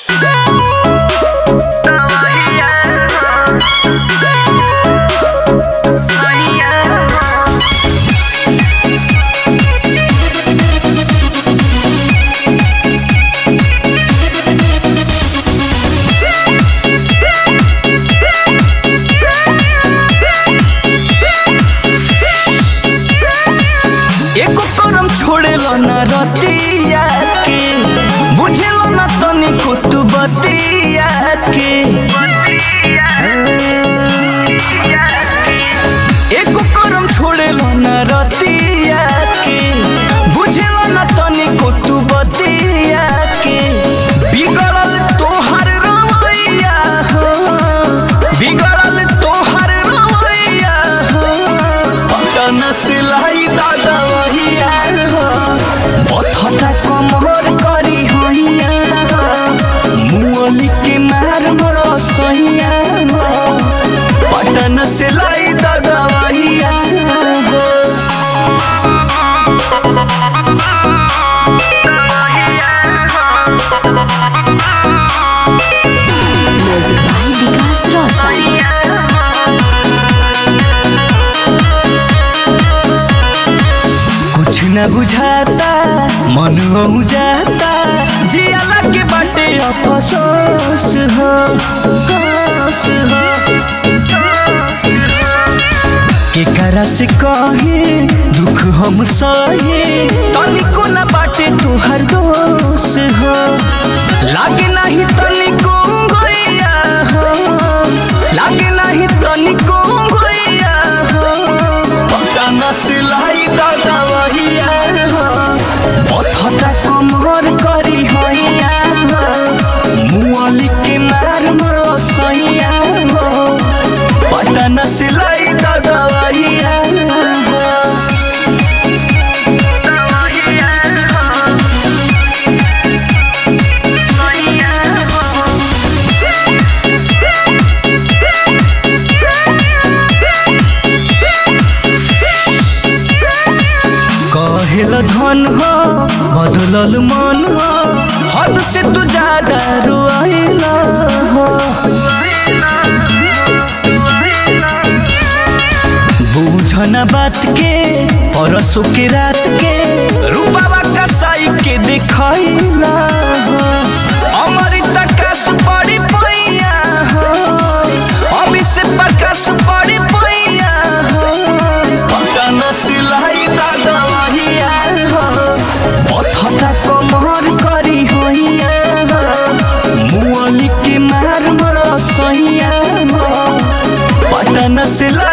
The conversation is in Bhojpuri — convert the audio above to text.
एको करम छोड़ेलो ना रतिया के बुझेलो ना तनिको तू बतिया के एको करम छोड़ेलो ना रतिया के बुझेलो ना तनिको तू बतिया के बिगड़ल तोहर रवैया हो बिगड़ल तोहर रवैया हो पटन सिलाई दादा वहिया हो पथटा कमर करी होइया हो मुअली के मार मरो सहिया हो पटन सिलाई दादा वहिया हो Music by Vikas Rosa. कुछ न बुझाता मन हो जाता जियाला के बाटे अफसोस हो अफसोस हो केकरा से कहे दुख हम सहे तनिको न बाटे तोहर दोष हो लागे नहीं तनिको गैया हो लागे नहीं तनिको गैया हो पता न सिलाई दादा वहिया हो पथटा कमर करी होइया हो मुअली के मार मरो सैया हो पता न सिलाई दादा वहिया हो कहेल धन हो बदलल मन हो हद से तू ज्यादा रुआइल हो बूझना बात के परसों के रात के रूपावा कसाई के दिखाइला हो अमृत कास पड़ी पैया हो अभी से प्रकाश पड़ी पैया हो पता न सिलाई दादा वहिया हो पथटा कमर करी होइया हो मुअली के मार मरो सहिया हो पता न सिलाई